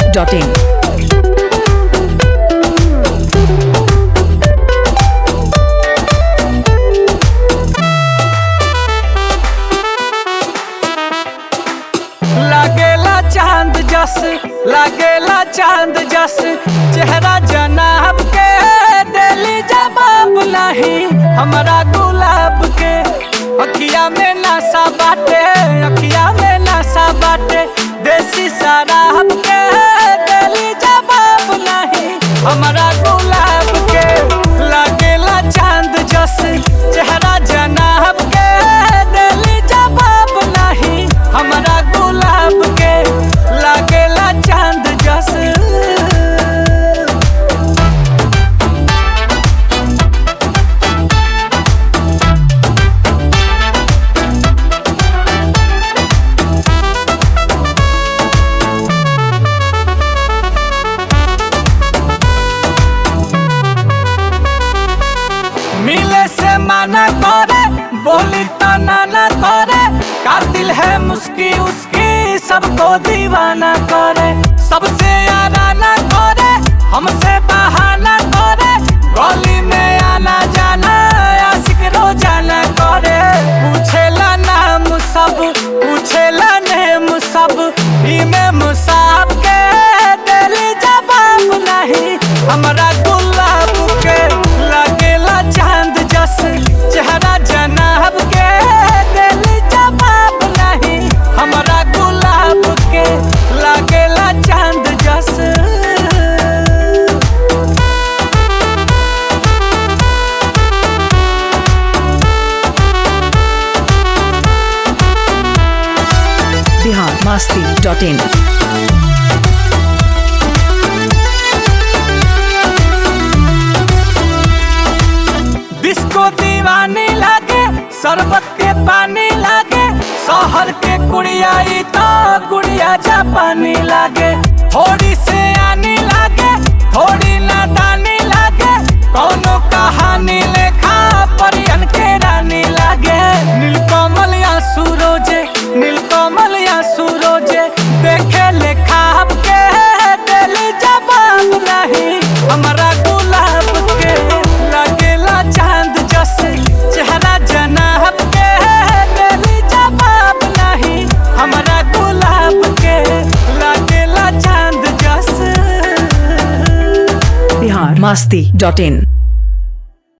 masti.in. लागेला चांद जस लागेला चांद जस चेहरा जनाब के दिली जवाब नहीं हमारा गुलाब के अखिया में नशा बाटे अखिया में नशा बाटे देसी शराब के दिली जवाब नहीं हमारा गुलाब के लागेला चांद जस चेहरा जनाब के दिली जवाब नहीं हमारा गुलाब के लागेला चांद जस मिले से माना करे बोली तो नाना करे कातिल है मुस्की उसकी सबको दीवाना करे सबसे आना करे हमसे बहाना करे गली में आना जाना आशिक रोजाना करे पूछेला नाम सब पूछेला नेम सब में मुसाब के दिली जवाब नहीं हमरा गुलाब के लगेला चांद जस चेहरा जनाब के दिली जवाब नहीं हमरा गुलाब के लगेला चांद जस Bihar masti.in. डिस्को दीवानी लागे शरबत के पानी लागे शहर के कुड़ियाई तो गुड़िया जापानी लागे थोड़ी से आनी लागे थोड़ी नादानी लागे कौनो कहानी लेखा परियन के रानी लागे नीलकमल या सूरोजे नीलकमल या सूरोजे देखे लेखा के दिली जवाब नहीं हमारा गुलाब के लगेला चांद जस चेहरा जनाब के दिली जवाब नहीं हमारा गुलाब के लगेला चांद जस Bihar masti.in.